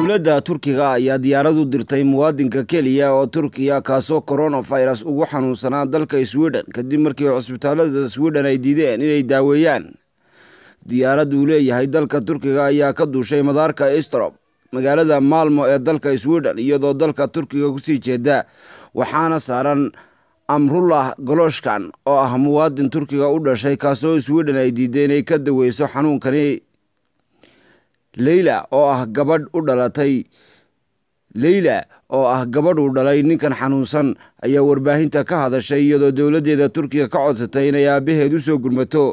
dowladda turkiga ayaa diyaarad u dirtay muwaadinka keliya oo turkiya kaasoo coronavirus ugu xanuunsanaa dalka sweden kadib markii cusbitaalada sweden ay diideen inay daaweeyaan diyaarad uu leeyahay dalka turkiga ayaa ka duushay madaarka istrop magaalada maalmo ee dalka sweden iyadoo dalka turkiga kusii jeeda waxaana saaran amrullah goloshkan oo ah muwaadin turkiga u dhashay kaasoo sweden ay diiday inay ka daweyso xanuunkani leyla oo ah gabadh u dhalatay leyla oo ah gabadh uu dhalay ninkan xanuunsan ayaa warbaahinta ka hadashay iyadoo dowladdeeda turkiga ka codsatay inay aabbaheed u soo gurmato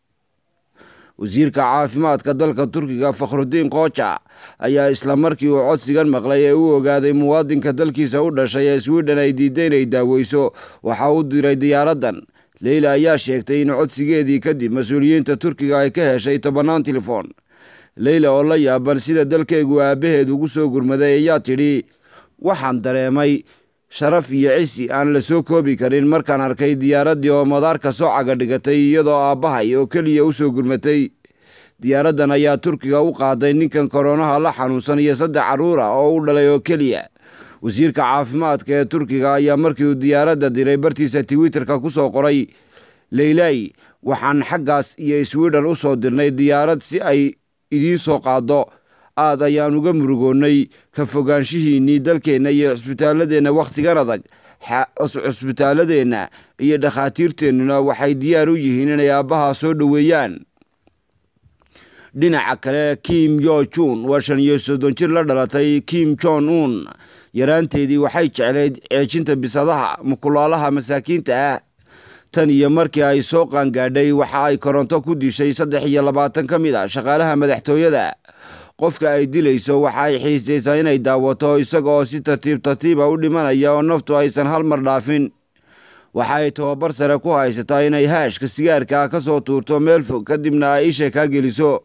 wasiirka caafimaadka dalka turkiga fakhrudiin kooja ayaa isla markii uu codsigan maqlay ee u ogaaday muwaadinka dalkiisa u dhashay ee sweden ay diiday inay daaweyso waxa u diray diyaaraddan leyla ayaa sheegtay in codsigeedii kadib mas-uuliyiinta turkiga ay ka heshay tobannaan telefoon leyla oo la yaaban sida dalkeegu aabbaheed ugu soo gurmaday ayaa tidhi waxaan dareemay sharaf iyo cisi aan la soo koobi karin markaan arkay diyaaraddii oo madaarka soo caga dhigatay iyadoo aabbahay oo keliya u soo gurmatay diyaaraddan ayaa turkiga u qaaday ninkan koronaha la xanuunsan iyo saddex carruur ah oo u dhalay oo keliya wasiirka caafimaadka ee turkiga ayaa markii uu diyaaradda diray bartiisa twitterka ku soo qoray leylay waxaan xaggaas iyo sweden u soo dirnay diyaarad si ay idiin soo qaaddo aad ayaan uga murugoonnay ka fogaanshihiinnii dalkeenna iyo cusbitaaladeenna wakhtigan adag cusbitaaladeenna iyo dhakhaatiirteennuna waxay diyaar u yihiin inay aabbaha soo dhoweeyaan dhinaca kale kim yo jun waa shan iyo soddon jir la dhalatay kim jon un yaraanteedii waxay jeclayd ceejinta bisadaha mukulaalaha masaakiinta ah tan iyo markii ay soo qaangaadhay waxa ay koronto ku dishay saddex iyo labaatan ka mid a shaqaalaha madaxtooyada qofka ay dilayso waxa ay xiisaysaa inay daawato isaga oo si tartiib tartiiba u dhimanaya oo naftu aysan hal mar dhaafin waxa ay tababar sare ku haysataa inay haashka sigaarka ka soo tuurto meel fog kadibna ay isha kaa geliso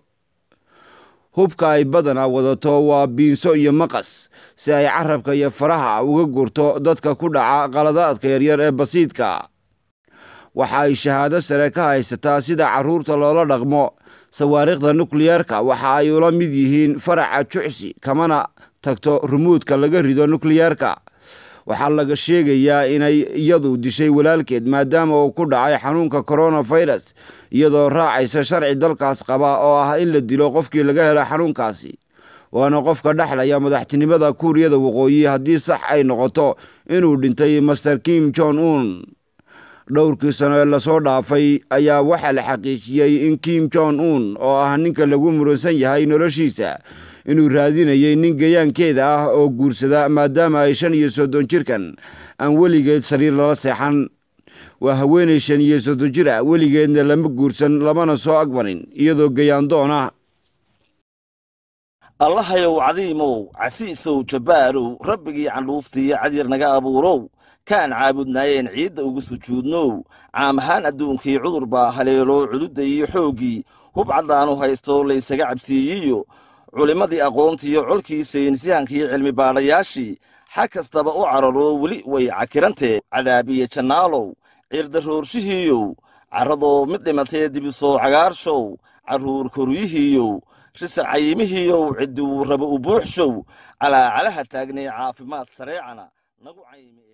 hubka ay badanaa wadato waa biinso iyo maqas si ay carabka iyo faraha uga gurto dadka ku dhaca qaladaadka yaryar ee basiidka waxa ay shahaado sare ka haysataa sida carruurta loola dhaqmo sawaariikhda nukliyeerka waxa ay ula mid yihiin faraca jucsi kamana tagto rumuudka laga rido nukliyeerka waxaa laga sheegayaa inay iyadu dishay walaalkeed maadaama uu ku dhacay xanuunka coronavirus iyadoo raacaysa sharci dalkaas qaba oo ah in la dilo qofkii laga helo xanuunkaasi waana qofka dhexlaya madaxtinimada kuuriyada waqooyi haddii sax ay noqoto inuu dhintay master kim jon un dhowrkii sano ee lasoo dhaafay ayaa waxaa la xaqiijiyey in kim jon un oo ah ninka lagu muransan yahay noloshiisa inuu raadinayay nin gayaankeeda ah oo guursada maadaama ay shan iyo soddon jirkan aan weligeed sariir lala seexan waa haweenay shan iyo soddon jir ah weligeedna lama guursan lamana soo agmarin iyadoo gayaandoon ah allahayow cadiimow casiisow jabbaarow rabbigii candhuuftiiyo cadyar naga abuurow kaan caabudnaayeen ciidda ugu sujuudnow caam ahaan adduunkii cudur baa haleelo cududda iyo xooggii hub caddaanu haysto laysaga cabsiiyiyo culimmadii aqoontiiyo colkii saynisyahankii cilmi baadhayaashii xag kastaba u cararo weli way cakirantee cadaabiye jannaalow ciirdaroorshihiiyow carradoo mid dhimatee dibisoo cagaarshow carruur koryihiiyow risa cayimihiiyow cidduu raba u buuxshow calaacalaha taagnay caafimaad sareecana nagu caymi